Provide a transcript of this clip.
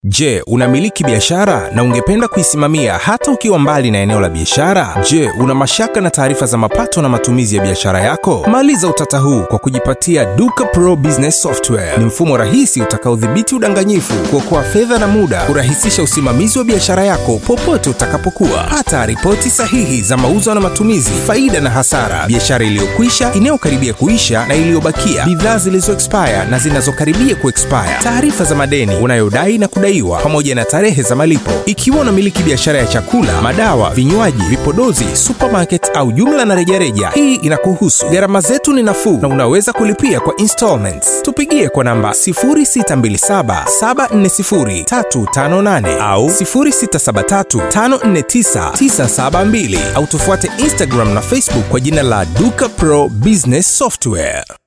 Je, unamiliki biashara na ungependa kuisimamia hata ukiwa mbali na eneo la biashara? Je, una mashaka na taarifa za mapato na matumizi ya biashara yako? Maliza utata huu kwa kujipatia Duka Pro Business Software. Ni mfumo rahisi utakaodhibiti udanganyifu, kuokoa fedha na muda, kurahisisha usimamizi wa biashara yako popote utakapokuwa. Pata ripoti sahihi za mauzo na matumizi, faida na hasara, biashara iliyokwisha, inayokaribia kuisha na iliyobakia, bidhaa zilizo expire na zinazokaribia kuexpire, taarifa za madeni unayodai na kudai pamoja na tarehe za malipo. Ikiwa unamiliki biashara ya chakula, madawa, vinywaji, vipodozi, supermarket au jumla na rejareja, hii inakuhusu. Gharama zetu ni nafuu na unaweza kulipia kwa installments. Tupigie kwa namba 0627740358 au 0673549972 au tufuate Instagram na Facebook kwa jina la Duka Pro Business Software.